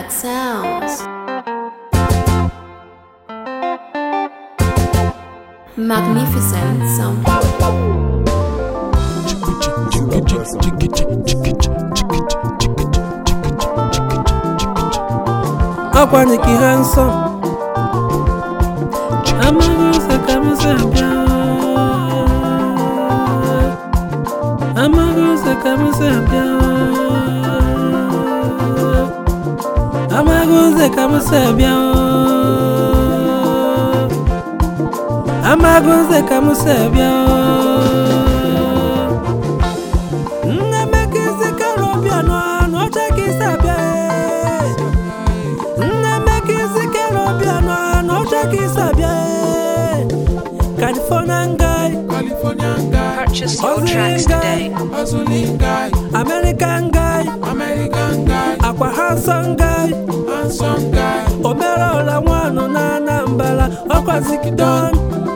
Black Sounds. Magnificent Sound. ọkwanye ka ihe nsọ amaghị ụzọ ka m si abịa amaghị ụzọ ka m si abịa amaghị ụzọ ka m si abịa amaghị ụzọ ka m si abịa nne meka isi karọbịa n'ọcha ka isi abịa nne meka isi karọbịa n'ọcha ka isi abịa Californian guy Californian guy, Purchase your Ozzy tracks guy. today. hustling guy, American guy American guy, akwa handsome guy handsome guy. omerola nwanụ na Anambra ọkwa zigidon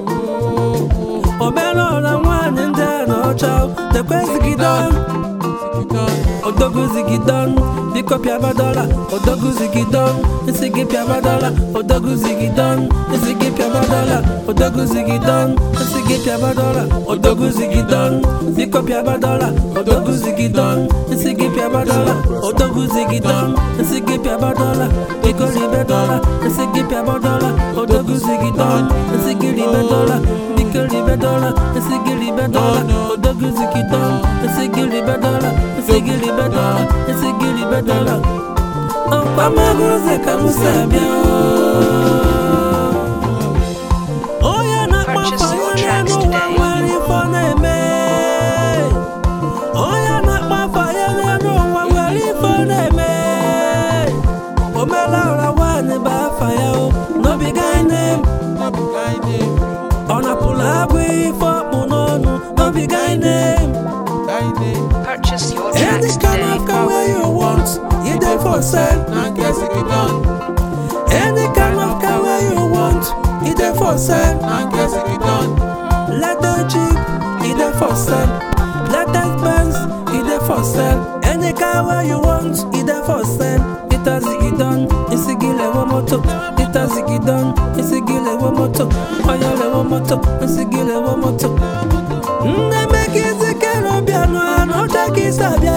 omerola nwaanyị ndị a n'ọcha dekwe zigidon odogu zigidon biko pịaba dọla odogu zigidon isi gị pịaba dọla odogu zigidon isi gị pịaba dọla odogu zigidon isi gị pịaba dọla odogu zigidon biko pịaba dọla odogu zigidon isi gị pịaba dọla odogu zigidon isi gị pịaba dọla biko ribe dọla isi gị pịaba dọla odogu zigidon isi gị ribe dọla biko ribe dọla isi gị ribe dọla odogu zigidon isi gị ribe dọla isi gị ribe dọla isi gị ribe dọla ọkwa amaghị ụzọ ka m si abịa onye na-akpọ Purchase afọ your ya tracks n'ụwa today. nwere ife ọ na-eme onye na-akpọ afọ ya n'ụwa nwere ife ọ na-eme omelala nwaanyị bụ afa ya o n'obiga nne ọ napụrụ agụ ife ọkpụ n'ọnụ n'obiga nne Purchase your Any tracks kind today. of car where you want, you there for sale. Any kind of car where you want, you there for sale. Let the Jeep, you there for sale. Let the Benz, you there for sale. Any car where you want, you there for sale. It has it done, it's a gile wo moto. It has it done, it's a gile wo moto. Oya le wo moto, it's a gile wo moto. Nne meka isi kero bịa n'ọnụ ọcha ka isi abịa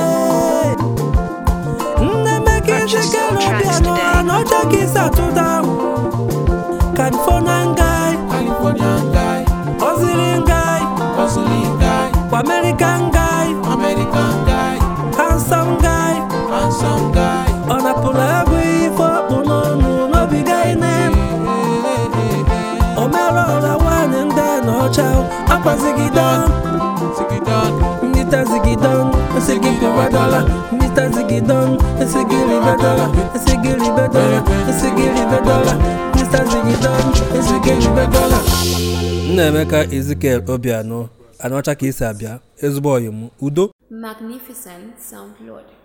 Nne meka isi Purchase kero your bịa tracks today. n'ọnụ ọcha ka isi atụta Californian guy, Californian guy, Ozilian guy, hustling guy, American guy, American guy, handsome guy handsome guy. Ọ napụrụ agụ ife ọkpụ n'ọnụ n'obiga ine O mere ọra nwaanyị ndị a n'ọcha akwazigidon Zigidon, Nita zigidon, ese gị pịwa dọla Nita zigidon, ese gị ribe dọla Ese gị ribe dọla, ese gị ribe dọla Nita zigidon, ese gị ribe dọla Nnaemeka Ezekiel Obianọ, anọcha ka isi abịa, ezigbo ọyị m, udo Magnificent Sound Lord.